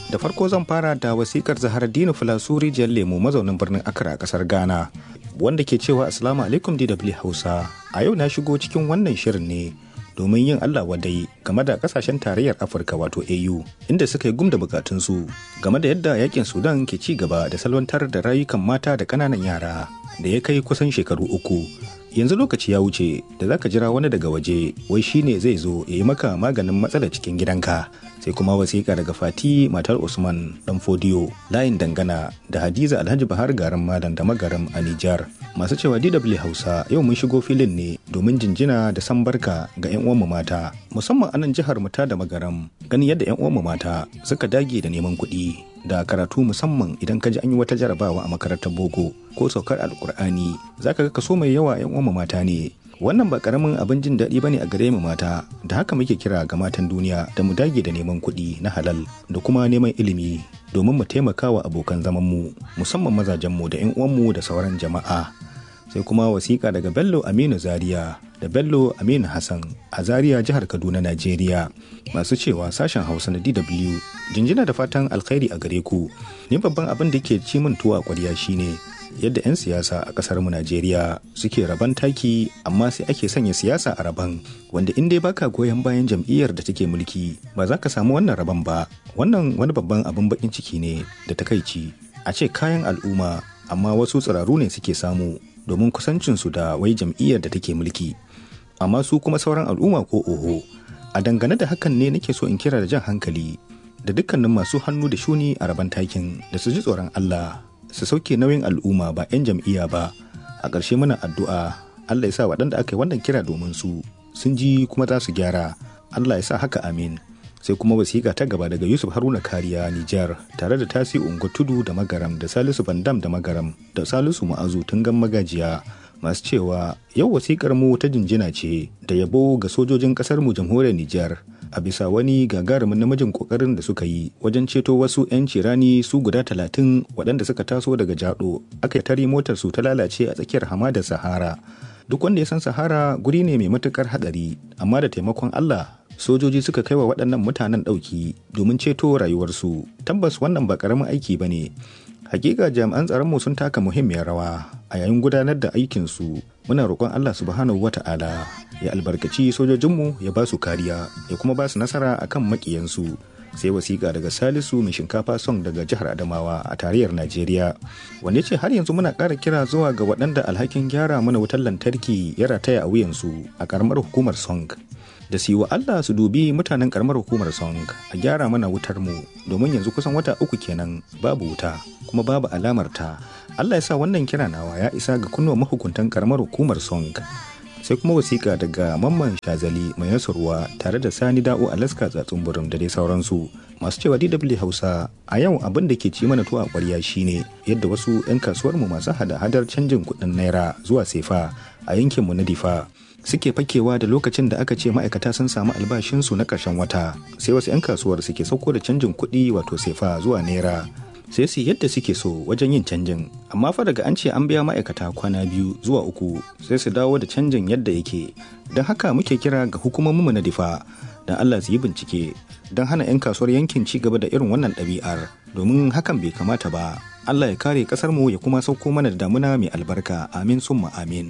Da farko zan fara da wasikar Zahar Dino Filasuri Jiyar Lemo mazaunin birnin Accra a kasar Ghana. Wanda ke cewa Assalamu alaikum DW Hausa. A yau na shigo cikin wannan shirin ne domin yin Allah wadai game da kasashen tarayyar Afirka wato AU inda suka yi gum da bukatunsu game da yadda yakin Sudan ke ci gaba da salwantar da rayukan mata da ƙananan yara da ya kai kusan shekaru uku. yanzu lokaci ya wuce da zaka jira wani daga waje wai shine zai zo ya yi maka maganin matsalar cikin gidanka sai kuma wasiƙa daga fati matar usman dan fodiyo layin dangana da hadiza alhaji bahar garin malam da magaram a nijar masu cewa dw hausa yau mun shigo filin ne domin jinjina da san barka ga yan uwanmu mata musamman anan jihar mu ta da magaram ganin yadda yan uwanmu mata suka dage da neman kuɗi da karatu musamman idan ka ji an yi wata jarabawa a makarantar boko ko saukar alkur'ani zaka ga kaso mai yawa yan uwanmu mata ne wannan ba karamin abin jin daɗi bane a gare mu mata da haka muke kira ga matan duniya da mu dage da neman kuɗi na halal da kuma neman ilimi domin mu taimaka wa abokan zaman mu musamman mazajen mu da yan uwanmu da sauran jama'a sai kuma wasiƙa daga bello aminu zaria da bello aminu hassan a zaria jihar kaduna najeriya masu cewa sashen hausa na dw jinjina da fatan alkhairi a gare ku ni babban abin da ke ci min tuwa kwarya shine yadda 'yan siyasa a kasar mu najeriya suke raban taki amma sai ake sanya siyasa a raban wanda in dai baka goyon bayan jam'iyyar da take mulki ba za ka samu wannan raban ba wannan wani babban abin bakin ciki ne da takaici a ce kayan al'umma amma wasu tsiraru ne suke samu domin kusancinsu da wai jam'iyyar da take mulki amma su kuma sauran al'umma ko oho a dangane da hakan ne nake so in kira da jan hankali da dukkanin masu hannu da shuni a raban takin da su ji tsoron Allah su sauke nauyin al'umma ba 'yan jam'iyya ba a ƙarshe muna addu'a Allah ya sa waɗanda aka yi wannan kira domin su sun ji kuma za su gyara Allah ya sa haka amin sai kuma wasiƙa ta gaba daga Yusuf Haruna Kariya Nijar tare da Tasi Ungo Tudu da Magaram da Salisu Bandam da Magaram da Salisu Ma'azu Tungan Magajiya masu cewa yau wasiƙar mu ta jinjina ce da yabo ga sojojin ƙasar mu jamhuriyar Nijar a bisa wani gagarumin namijin kokarin da suka yi wajen ceto wasu 'yan cirani su guda talatin waɗanda suka taso daga jado aka tare motar su ta lalace a tsakiyar hamadar sahara duk wanda ya san sahara guri ne mai matukar hadari amma da taimakon allah sojoji suka kai wa waɗannan mutanen ɗauki domin ceto rayuwarsu tabbas wannan ba ƙaramin aiki ba ne hakika jami'an tsaronmu sun taka muhimmiyar rawa a yayin gudanar da aikinsu muna roƙon Allah subhanahu wa ta'ala ya albarkaci sojojinmu ya ba su kariya ya kuma ba su nasara akan maƙiyansu sai wasiƙa daga salisu mai shinkafa song daga jihar adamawa a tarayyar najeriya wanda ce har yanzu muna ƙara kira zuwa ga waɗanda alhakin gyara mana wutar lantarki ya rataya a wuyansu a ƙaramar hukumar song da su yi wa Allah su dubi mutanen karamar hukumar Song a gyara mana wutar mu domin yanzu kusan wata uku kenan babu wuta kuma babu alamar ta. Allah ya sa wannan kira nawa ya isa ga kunnuwa mahukuntan karamar hukumar Song. Sai kuma wasiƙa daga Mamman Shazali mai nasarwa tare da Sani Da'o Alaska tsatsun burin da dai sauransu. Masu cewa DW Hausa a yau abin da ke ci mana tuwa ƙwarya shine yadda wasu 'yan kasuwar mu masu hada-hadar canjin kuɗin naira zuwa sefa a yankinmu na Difa suke fakewa da lokacin da aka ce ma'aikata sun samu albashinsu na ƙarshen wata sai wasu 'yan kasuwar suke sauko da canjin kuɗi wato sefa zuwa naira sai su yadda suke so wajen yin canjin amma fa daga an ce an biya ma'aikata kwana biyu zuwa uku sai su dawo da canjin yadda yake don haka muke kira ga hukumominmu na difa don allah su yi bincike don hana 'yan kasuwar yankin ci gaba da irin wannan ɗabi'ar domin hakan bai kamata ba allah ya kare ƙasarmu ya kuma sauko mana da damuna mai albarka amin summa amin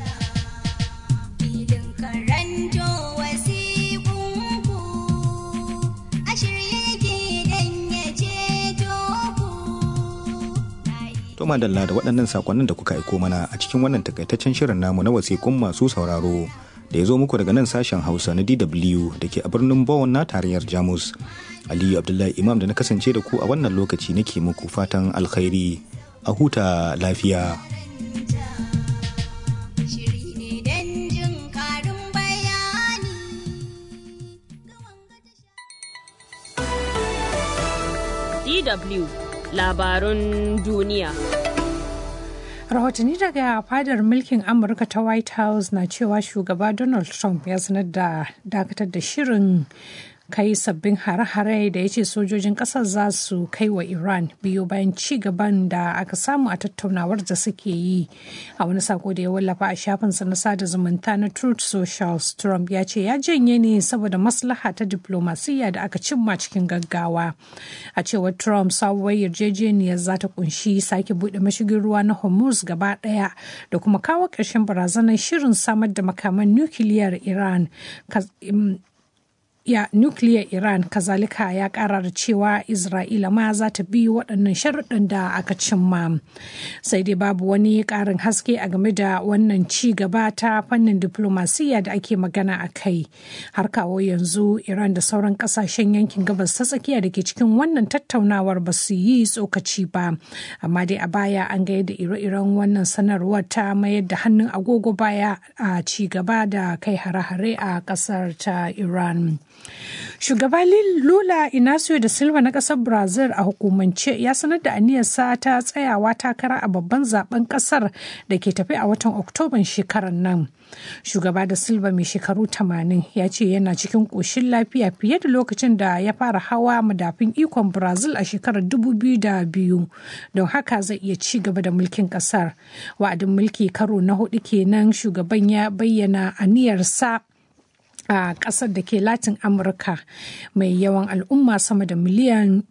To madalla da waɗannan sakonnin da kuka aiko mana a cikin wannan takaitaccen shirin namu na wasiƙun masu sauraro da ya zo muku daga nan sashen Hausa na DW da ke a birnin Bonn na tarayyar Jamus. Aliyu Abdullahi Imam da na kasance da ku a wannan lokaci nake muku fatan alkhairi a huta lafiya. DW labarun duniya. Rahotanni daga fadar mulkin Amurka ta White House na cewa shugaba Donald Trump ya sanar da dakatar da shirin kai sabbin hare-hare da ya ce sojojin ƙasar za su kai wa Iran biyu bayan ci gaban da aka samu a tattaunawar da suke yi. A wani sako da ya wallafa a shafinsa na sada zumunta na Truth Social, Trump ya ce ya janye ne saboda maslaha ta diplomasiyya da aka cimma cikin gaggawa. A cewar Trump sabuwar yarjejeniyar za ta kunshi sake buɗe mashigin ruwa na Hormuz gaba ɗaya da kuma kawo ƙarshen barazanar shirin samar da makaman nukiliyar Iran. ya nukiliyar Iran kazalika ya kara da cewa Isra'ila ma za ta bi waɗannan sharuɗin da aka cimma. Sai dai babu wani ƙarin haske a game da wannan ci gaba ta fannin diplomasiya da ake magana a kai. Har kawo yanzu Iran da sauran ƙasashen yankin gabas ta tsakiya da ke cikin wannan tattaunawar ba su yi tsokaci ba. Amma dai a baya an ga yadda ire-iren wannan sanarwar ta mayar da hannun agogo baya a ci gaba da kai hare-hare a ƙasar ta Iran. Shugaba Lula Inacio da Silva na ƙasar Brazil a hukumance ya sanar da aniyarsa ta tsayawa takara a babban zaben ƙasar da ke tafi a watan Oktoban shekarar nan. Shugaba da Silva mai shekaru 80 ya ce yana cikin ƙoshin lafiya fiye da lokacin da ya fara hawa madafin ikon Brazil a shekarar 2002 don haka zai iya ci gaba da mulkin ƙasar. Wa'adin mulki karo na hudu kenan shugaban ya bayyana aniyarsa a ƙasar da ke latin amurka mai yawan al'umma sama da miliyan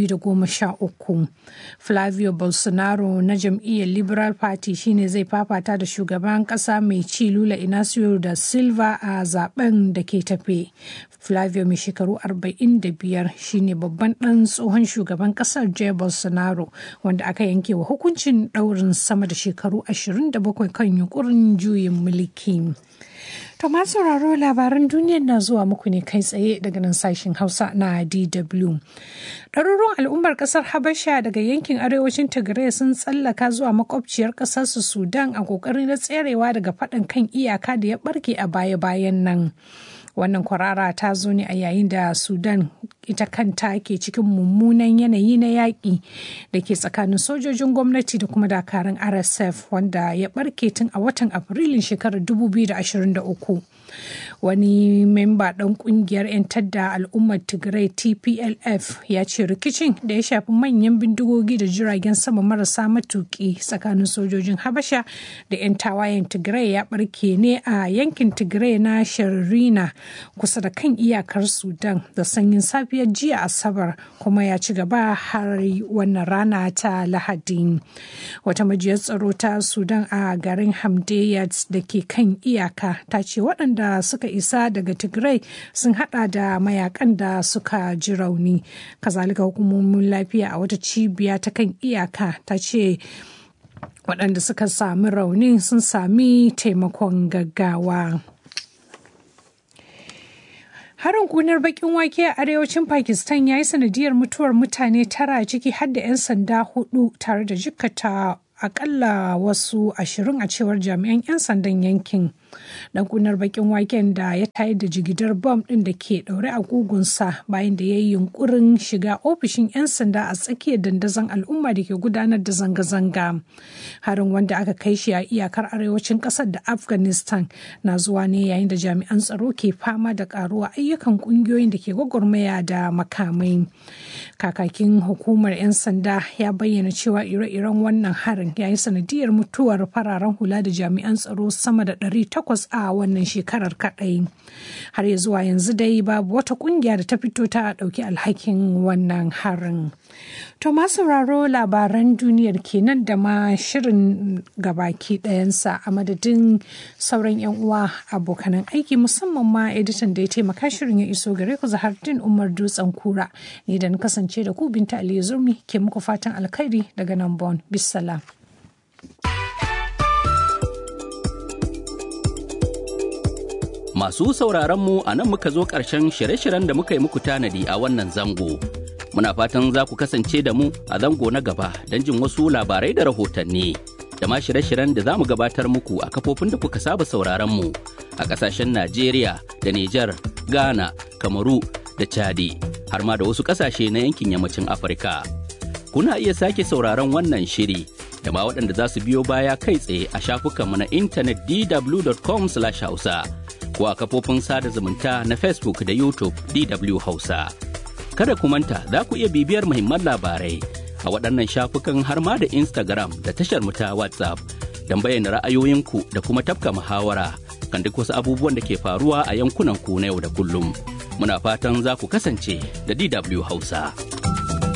213 flavio bolsonaro na jam'iyyar liberal party shine zai fafata da shugaban ƙasa mai ci lula inacio da silva a zaben da ke tafe flavio mai shekaru 45 shine babban ɗan tsohon shugaban ƙasar jair bolsonaro wanda aka yanke wa hukuncin ɗaurin sama da shekaru 27 kan yunkurin juyin mulki. To masu sauraro labaran duniyar na zuwa muku ne kai tsaye daga nan sashen Hausa na DW. Ɗaruruwan al'ummar ƙasar Habasha daga yankin arewacin Tigray sun tsallaka zuwa makwabciyar ƙasar su Sudan a ƙoƙarin na tserewa daga faɗin kan iyaka da ya ɓarke a baya-bayan nan. Wannan kwarara ta zo ne a yayin da Sudan ita kanta ke cikin mummunan yanayi na yaƙi da ke tsakanin sojojin gwamnati da kuma dakarun RSF wanda ya ɓarke tun a watan Afrilun shekarar 2023. Wani memba ɗan ƙungiyar 'yan tadda al'ummar Tigray TPLF ya ce rikicin da ya shafi manyan bindigogi da jiragen sama marasa matuƙi tsakanin sojojin Habasha da 'yan tawayen Tigray ya ɓarke ne a yankin Tigray na Sharrina kusa da kan iyakar Sudan da sanyin safiyar jiya Asabar kuma ya ci gaba har wannan rana ta Lahadi. Wata majiyar tsaro ta Sudan a garin Hamdayat da ke kan iyaka ta ce waɗanda suka isa daga Tigray sun hada da mayakan da suka ji rauni. Kazalika hukumomin lafiya a wata cibiya ta kan iyaka ta ce waɗanda suka sami raunin sun sami taimakon gaggawa. Harin kunar bakin wake a arewacin Pakistan ya yi sanadiyar mutuwar mutane tara ciki har da 'yan sanda hudu tare da jikkata akalla wasu ashirin a cewar jami'an 'yan sandan yankin. Dan kunar bakin waken da ya tayar da jigidar bom ɗin da ke ɗaure a gugunsa bayan da ya yi yunkurin shiga ofishin 'yan sanda a tsakiyar dandazon al'umma da ke gudanar da zanga-zanga. Harin wanda aka kai shi a iyakar arewacin ƙasar da Afghanistan na zuwa ne yayin da jami'an tsaro ke fama da ƙaruwa ayyukan ƙungiyoyin da ke gwagwarmaya da makamai. Kakakin hukumar 'yan sanda ya bayyana cewa ire-iren wannan harin ya yi sanadiyar mutuwar fararen hula da jami'an tsaro sama da ɗari takwas a wannan shekarar kaɗai har ya zuwa yanzu dai babu wata ƙungiya da ta fito ta ɗauki alhakin wannan harin to masu sauraro labaran duniyar kenan da ma shirin gabaki ɗayansa a madadin sauran 'yan uwa abokanan aiki musamman ma editan da ya taimaka shirin ya iso gare ku zahardin umar dutsen kura ni da na kasance da ku binta aliyu zurmi ke muku fatan alkhairi daga nan bon bisalam Masu sauraron mu a nan muka zo ƙarshen shirye-shiryen da muka yi muku tanadi a wannan zango. Muna fatan za ku kasance da mu a zango na gaba don jin wasu labarai da rahotanni. Da ma shirye-shiryen da za mu gabatar muku a kafofin da kuka saba sauraron mu a ƙasashen Najeriya da Nijar, Ghana, Kamaru da Chadi, har ma da wasu ƙasashe na yankin yammacin Afirka. Kuna iya sake sauraron wannan shiri da ma waɗanda za su biyo baya kai tsaye a shafukanmu na intanet dw.com/hausa. ko a kafofin sada zumunta na Facebook da YouTube DW Hausa. Kada ku manta za ku iya bibiyar muhimman labarai a waɗannan shafukan har ma da Instagram da tashar mu ta WhatsApp don bayyana ra'ayoyinku da kuma tafka muhawara kan duk wasu abubuwan da ke faruwa a yankunan ku na yau da kullum. Muna fatan za ku kasance da DW Hausa.